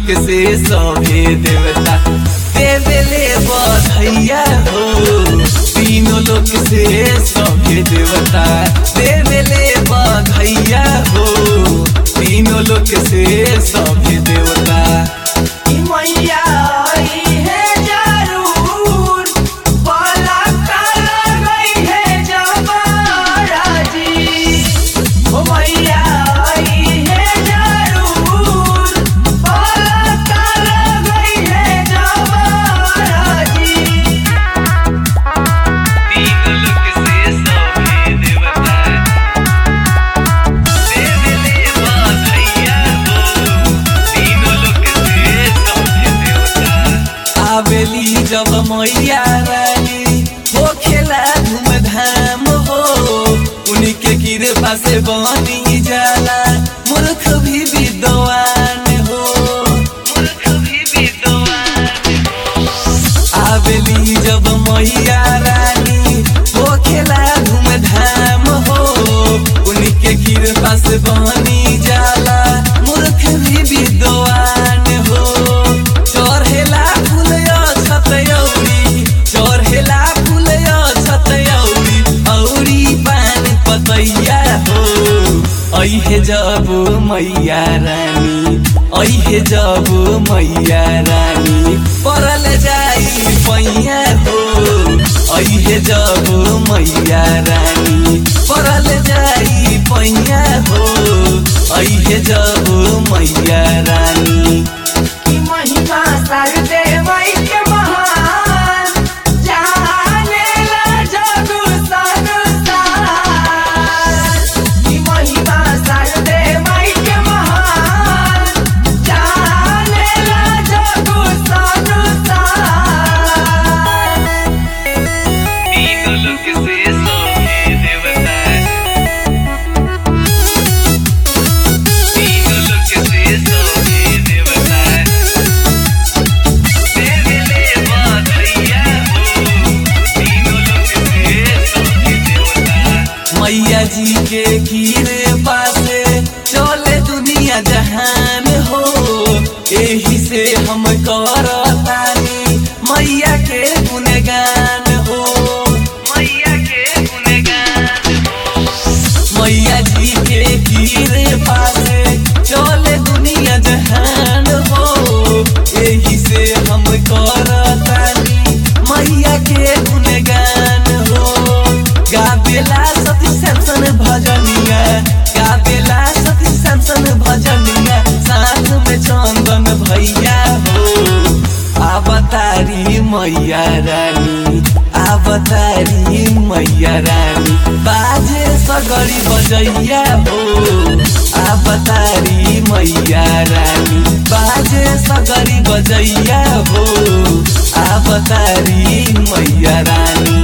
लोक से सभे देवता देवेले बधैया हो तीनों लोक से सभे देवता देवेले बधैया हो तीनों लोक से सभे देवता ई मैया आई है जरूर बाला काला गई है जमारा जी ओ मैया आई है जरूर बाला काला गई है जमारा जी तीनों लोक से सभे देवता देवेले बधैया हो तीनों लोक से सभे देवता आवेली जब मैया रानी हो खेला धूमधाम हो उन्हीं के कृपा से बनी जाला मूर्ख भी विद्वान हो मूर्ख भी विद्वान आवेली जब मैया रानी हो खेला धूमधाम हो उन्हीं के कृपा से बनी जाला मूर्ख भी विद्वान हो चढ़ेला फूल छतयौरी चढ़ेला फूल छतयौरी औरी पान पतैया हो ऐहे जब मैया रानी ऐहे जब मैया रानी परल जाई पैया हो ऐहे जब मैया रानी परल जाई पैया हो ऐहे जब मैया रानी की महिमा सरदे माई के महान जाने ला जगु संसार की महिमा सरदे माई के महान जाने ला जगु संसार तीनों लोक से सभे देवता तीनों लोक से सभे देवता देवेले बधैया हो तीनों लोक से सभे देवता मैया जी के कीरे पासे चले दुनिया जहान हो एही से हम करतानी मैया के गुणगान हो मैया के गुणगान हो मैया जी के कीरे पासे चले दुनिया जहान हो एही से हम करतानी मैया के गुणगान हो गाबेला सती सैमसन भजनिया गाबेला सती सैमसन भजनिया साथ में चंदन भैया हो अवतारी मैया रानी अवतारी मैया रानी बाजे सगरी बजैया हो अवतारी मैया रानी बाजे सगरी बजैया हो अवतारी मैया रानी